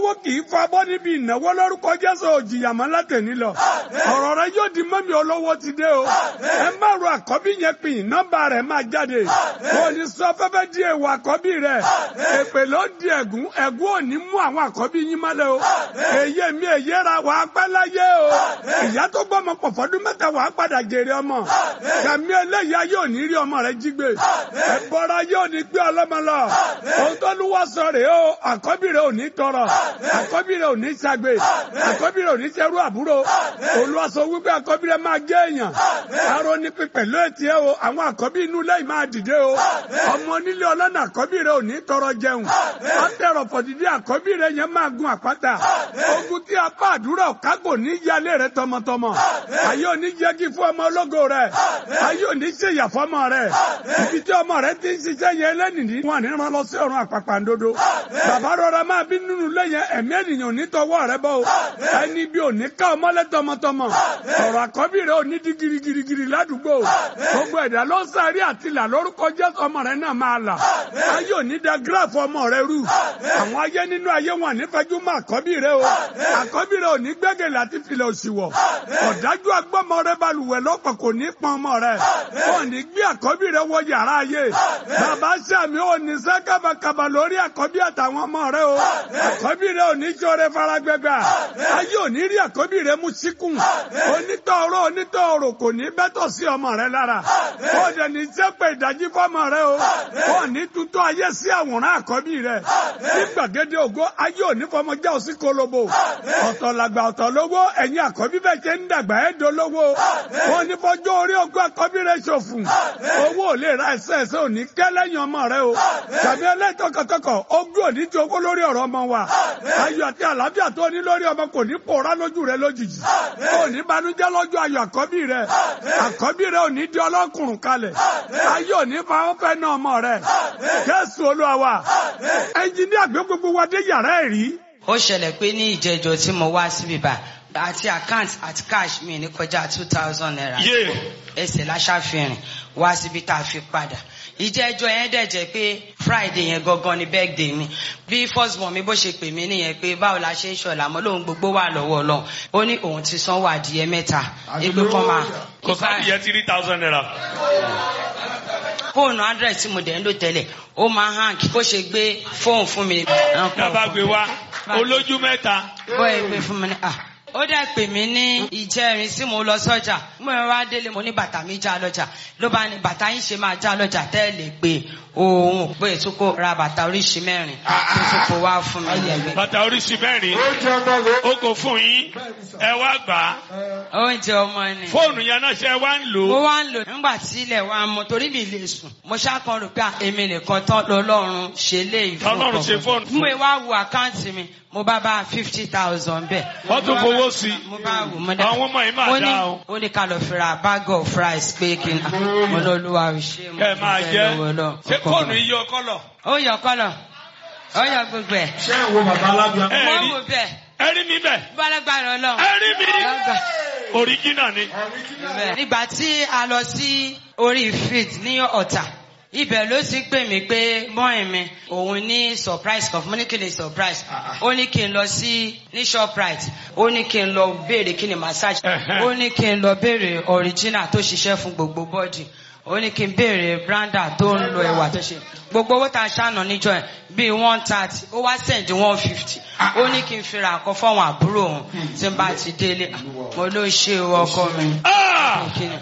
olówó kì í fa bọ́ níbi ìnáwó lórúkọ Jésù òjìyà mọ́ látẹ̀ní lọ. ọ̀rọ̀ rẹ yóò di mọ́mí olówó ti dé o. ẹ má ro àkọ́bí yẹn pin nọ́mbà rẹ̀ máa jáde. kò ní sọ fẹ́fẹ́ di èèwọ̀ àkọ́bí rẹ̀. èpè ló di ẹ̀gún ẹ̀gún ò ní mú àwọn àkọ́bí yín mọ́lẹ̀ o. èyí mi èyí ra wà á pẹ́ láyé o. ìyá tó gbọ́mọ pọ̀ fọ́dún mẹ́ta wà á padà jèrè ọmọ. kàmí eléyà yóò ní rí ọmọ rẹ jí gbé. ẹ̀bọra yóò ní gbé ọlọ́mọ lọ. ohun tó lù wá sọ rèé o àkọ́bí rẹ ò ní tọrọ. àkọ́bí rẹ ò ní ṣagbe. àkọ́bí rẹ ò ní ṣerú àbúrò. olùwàsó wípé àkọ́bí rẹ máa gé èèyàn. arọ ní pípẹ́ lóòtì ẹ o àwọn àkọ́bí inú lẹ́yìn máa dìde o. ọmọ onílé ọlọ́nà àkọ́bí rẹ ò ní tọrọ jẹun. àtẹ̀rọ̀ fọ̀dìdí àkọ́bí rẹ yẹn máa gun àpáta. ogun tí apá àdúrà kágò ní yálé rẹ tọmọtọmọ. ayé ò ní yẹgi fún ọmọ ológo rẹ. ayé ò ní ṣèyà fọmọ rẹ. ibi tí ọmọ rẹ ti ń ṣiṣẹ́ yẹn lẹ́nìí wọn ní rán lọ sí ọ̀run àpàpàǹdodo. bàbá rọra máa bí nínú lẹ́yìn ẹ̀mí ènìyàn ò ní tọwọ́ rẹ bọ́ o. ẹni bí ò ní ká ọmọlẹ́ tọmọtọmọ. ọ̀rọ̀ àkọ́bí rẹ ò ní di girigirigiri ládùúgbò. gbogbo ẹ̀dá ló ń sáré àtìlà lórúkọ Jésù ọmọ rẹ náà máa là. ayé ò ní da gíráàfù ọmọ rẹ rú. àwọn ayé nínú ayé wọn ní fẹjú mọ́ àkọ́bí rẹ o. àkọ́bí rẹ ò ní gbẹ́gẹ̀ láti filẹ̀ òsì wọ̀. ọ̀dájú agbọ́mọ rẹ balùwẹ̀ lọ́pọ̀ kò ní pọn ọmọ rẹ. wọn ní gbé àkọ́bí rẹ wọ yàrá ayé. bàbá sàmì ò ní sẹ́ kábàkàbà lórí àkọ́bí àtàwọn ọmọ rẹ o. àkọ́bí rẹ ò ní sọ̀rọ̀ faragbẹ́gbà. ayé ò ní rí àkọ́bí rẹ mú síkùn. onítọ̀ọ̀rọ̀ onítọ̀ọ̀rọ̀ kò ní bẹ́tọ̀ sí ọmọ rẹ lára. ó dẹ̀ ní sẹ́pẹ̀ ìdájí fọ́mọ rẹ o. ó ní tuntun ayé sí àwòrán àkọ́bí rẹ. ní gbàgede ògo ayé ò ní fọmọ já òsì kolobo. ọ̀tọ̀ làgbà ọ̀tọ̀ lówó ẹ̀yin àkọ́bí bẹ́ẹ̀ ṣe ń dàgbà ẹ̀ dolówó. ó ní fọjọ́ orí ogún àkọ́bí rẹ ṣòfùn. owó ò lè ra ẹsẹ̀ ẹsẹ̀ òní kẹ́ lẹ́yìn ọmọ rẹ o. tàbí ẹlẹ́tọ̀kọ̀tọ̀kọ̀ ogún òní ti owó lórí ọ̀rọ̀ ọmọ wa. ayọ̀ àti àlàáfíà tó ní lórí ọmọ kò ní pòórá lójú rẹ lójijì. kò ní banújẹ́ lọ́jọ́ ayọ̀ àkọ́bí rẹ. àkọ́bí rẹ ò ní di ọlọ́kùnrin kalẹ̀. ayé ò ní fa wọn fẹ́ náà ọmọ rẹ. Jésù Olúwa wa. ẹnjiníà gbé gbogbo wa dé yàrá ẹ̀ rí. ó ṣẹlẹ̀ pé ní ìjẹjọ tí mo wá síbí bá àti account àti cash mi ní kọjá two thousand naira Yé. ẹsẹ̀ láṣàfihàn wá síbi tá a fi padà ìjẹ́jọ́ yẹn dẹ̀ jẹ́ pé friday yẹn gangan ni birthday mi bí first born mi bó ṣe pè mí nìyẹn pé báwo la ṣe ń ṣọ̀la mọ́ lóun gbogbo wà lọ́wọ́ ọlọ́run ó ní òun ti sanwó adìyẹ mẹ́ta egbò kan máa kò sáà yẹ three thousand naira. fóònù hundred tí mo dẹ̀ ń lò tẹ́lẹ̀ ó máa hàn kí kó ṣe gbé fóònù fún mi. dábàá gbé wá olójú mẹ́ta. bọ́ ẹ gbé fún mi ní à ó dẹ̀ pè mí ní ìjẹrin tí mo lọ sọ́jà mo wá délé mo ní bàtà mi já lọ́jà ló bá ní bàtà yín ṣe máa já lọ́jà tẹ́lẹ̀ pé òun pé tó kó ra bàtà oríṣi mẹ́rin tó tún kó wá fún mi lẹ́gbẹ̀ẹ́. bàtà oríṣi mẹ́rin ó kò fún yín ẹ wá gbà á oúnjẹ ọmọ ni. fóònù yẹn náà ṣe wá ń lò mo ó. wá ń lò nígbà tí ilẹ̀ wa mọ torí mi lè sùn mo ṣàkàn rò pé èmi nìkan tán lọ́lọ́run ṣe lé ìfowópamọ́. Ọlọ́run ṣe fóònù fún mo wá wo àkáǹtì mi mo bá bá fifty thousand bẹ́ẹ̀. wọ́n tún fowó sí mo bá wò mo i dá. àwọn ọmọ yìí máa ó ní dá o. ó ní ká lọ fi ra bag of rice pé kí n mo lọ olúwa ò ṣe mo kẹ́ ẹ máa dúpẹ́ jẹ́ lọ́wọ́ Ọlọ́run. ṣé fóònù yìí yọ kọ́lọ̀. ó yọ kọ́lọ̀ ó yọ gbogbo ẹ̀ ṣé ìwọ bàbá alábíà. ẹ mo rí wò bẹ́ẹ̀ ẹ rí mi bẹ́ẹ̀ balagbara Ọlọ́run. ẹ rí mi Lọ́gbà. original ni. Bẹ́ẹ̀. nígbà tí a lọ sí orí fit ní ọ̀tà ibẹ̀ ló ti pè mí pé bọ́ìn mi òun ní surprise kan fún mi ní kí ni surprise ó ní kí n lọ sí ní shoprite ó ní kí n lọ béèrè kí ni massage Ẹ̀hẹ́. ó ní kí n lọ béèrè original tó ṣiṣẹ́ fún gbogbo body ó ní kí n béèrè branda tó ń lo ẹwà tó ṣe gbogbo owó tá a ṣàna níjọ ẹ bíi one thirty ó wá send one fifty ó ní kí n fi ra àkọ fáwọn àbúrò òun tí n bá ti délé mo ló ṣe o ọkọ mi Ah! Kí ni?